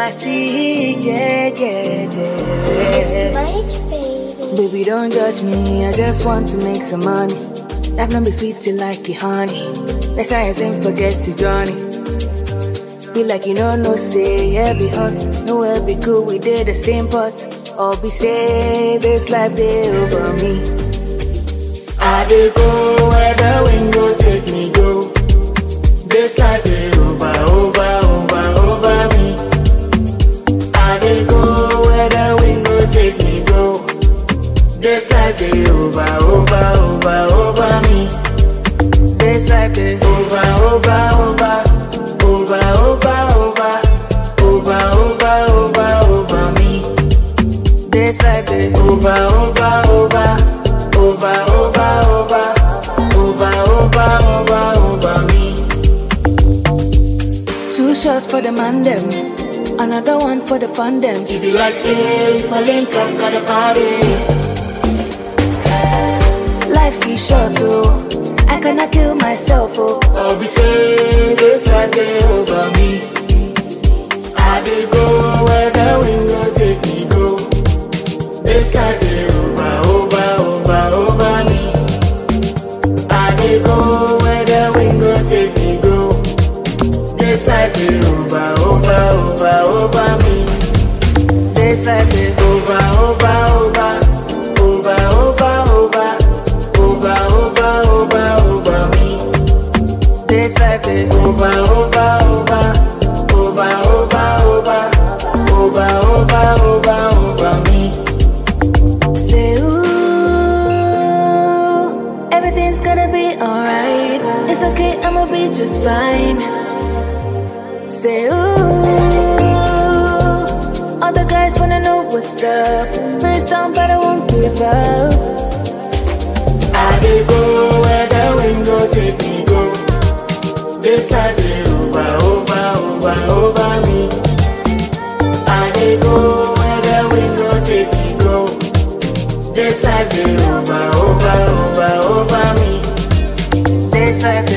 I see, yeah, yeah, yeah. Mike, baby. Baby, don't judge me, I just want to make some money. Life not be sweet till like it honey. That's why I ain't forget to journey. Be like you know, no say, yeah, be hot. Nowhere be cool, we did the same pot. All be say, this life they over me. I dey go where the wind go take me go. This life they over, over, over, over me. I dey go where the wind go take me go. This life they over, over, over, over me. This life they over, over, over, over, over, over, over, over, over, over me. This life they over, over, over, over, over, over, over, over, over, over me. Two shots for the man them, another one for the fun them. If you like say, if I link up, got a party. Life's too short, oh. I cannot kill myself, oh. I'll be saying this life they over me. I dey go where the wind go take me go. This life they over, over, over, over me. I dey go where the wind go take me go. This life they over, over, over, over me. This life they over, over, over, over, over, over, over, over, over, over me. This life they over, over, over, over, over, over, over, over, over, over me. Say ooh, everything's gonna be alright. It's okay, I'ma be just fine. Say ooh, all the guys wanna know what's up. Spirits down, but I won't give up. I dey go where the wind go take me go. This life dey over, over, over, over me. I dey go where the wind go take me go. This life dey over, over, over, over me. This life dey